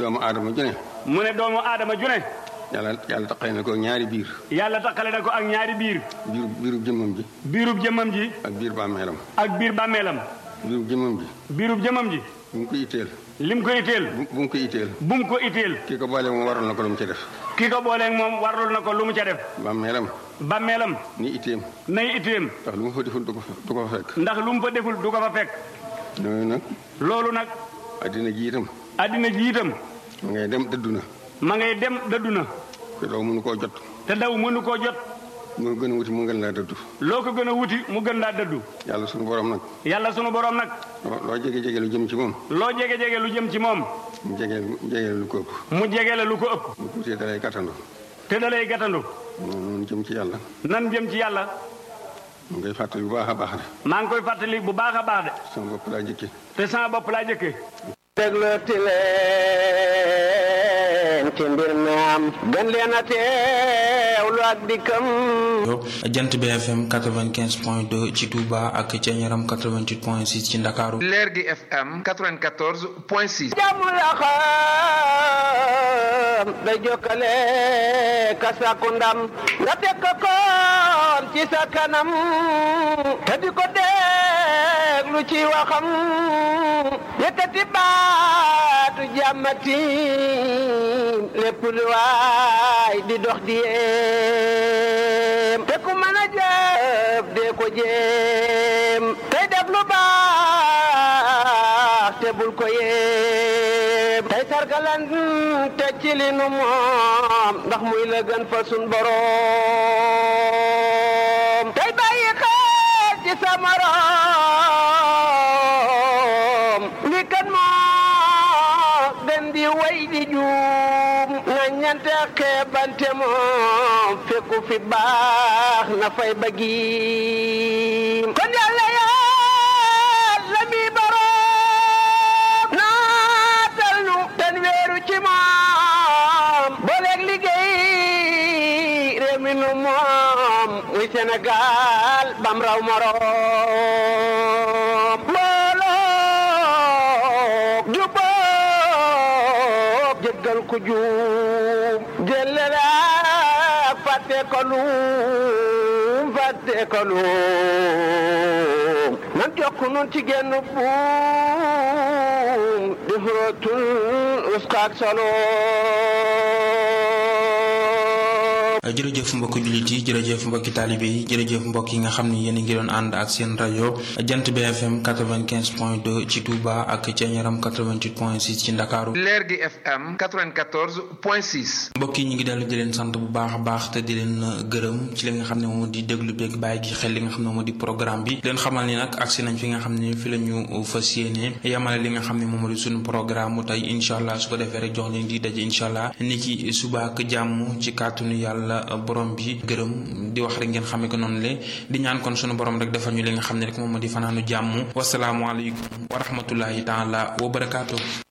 doomu aadama ju ne mu ne doomu aadama ju ne yàlla yàlla taqale na ko ñaari biir yàlla taqale na ko ak ñaari biir biir biirub jëmmam ji biirub jëmmam ji ak biir bàmmeelam ak biir bàmmeelam biirub jëmmam ji biirub jëmmam ji bu mu ko itteel lim ko itteel bu bu mu ko itteel bu mu ko itteel kii ko boole moom waral na ko lu mu ci def ki ko booleeg moom warlul na ko lu mu ca def bàmmeelam bàmmeelam ni itteem nay itteem ndax lu mu fa deful du ko fa du ko fa fekk ndax lu mu fa deful du ko fa fekk loolu nag loolu nag addina ji itam addina ji itam ma ngay dem dëddu na ma ngay dem dëddu na te doo mënu koo jot te daw mënu koo jot mu gën a wuti mu gën laa dëddu loo ko gën a wuti mu gën laa dëddu yàlla suñu borom nag yàlla sunu borom nag loo loo jege jege lu jëm ci moom loo jege jege lu jëm ci moom mu jege jege lu ko ëpp mu jege la lu ko ëpp mu tuutee dalay gàttandu te da lay gàttandu noonu jëm ci yàlla nan jëm ci yàlla mu ngay fàttali bu baax a baax de maa ngi koy fàttali bu baax a baax de sama bopp laa njëkkee te sama bopp laa jëkkee déglooti leen ci mbir mi am gën leen a teewlu ak dikkam jant BFM 95 point 2 ci Touba ak ca Ñaram 88 point 6 ci Ndakaaru leer gi FM 94 point 6. jàmm la xam day jokkale ka sàkku ndam nga teg ko koon ci sa kanam te di ko déglu ci waxam yëkkati baatu jàmmati lépp lu waay di dox di yéem te ku mën a jëf dee ko jéem tey def lu baax te bul ko yéem tey sargalan te ci li nu moom ndax muy la gën fa sun boroom tey bàyyi xel ci sa morom li kan moo gën di way di juum na ñante xeebante moom fekku fi baax na fay bëggi kon yàlla yàlla mi boroom naatal nu ten weeru ci moom booleeg liggéey réew mi nu moom muy Sénégal bam raw moroom mbooloo jubóob jéggal ku juum jëllale fàtte ko luum fàtte ko luum nan jokk nun ci genn buum di xurootul uskaak solo jërëjëf mbokki jullit yi jërëjëf mbokki taalibe yi jërëjëf mbokk yi nga xam ni yéen a ngi doon ànd ak seen rajo jant BFM 95 point 2 ci Touba ak ca Ñaram 88 point 6 ci Ndakaaru leer gi FM 94 point 6. mbokk yi ñu ngi dellu di leen sant bu baax a baax te di leen gërëm ci li nga xam ne moom di déglu beeg bàyyi gi xel li nga xam ne moom di programme bi leen xamal ni nag agsi nañ fi nga xam ne fi la ñu fas yéene yamale li nga xam ne moom di suñu programme mu tey incha allah su ko defee rek jox leen di daje incha allah ni ki suba ak jàmm ci kàttanu yàlla borom bi gërëm di wax rek ngeen xamee ko noonu le di ñaan kon sunu borom rek defal ñu li nga xam ne rek moom di fanaanu jàmm wasalaamualeykum wa rahmatullahi taala wa barakaatu.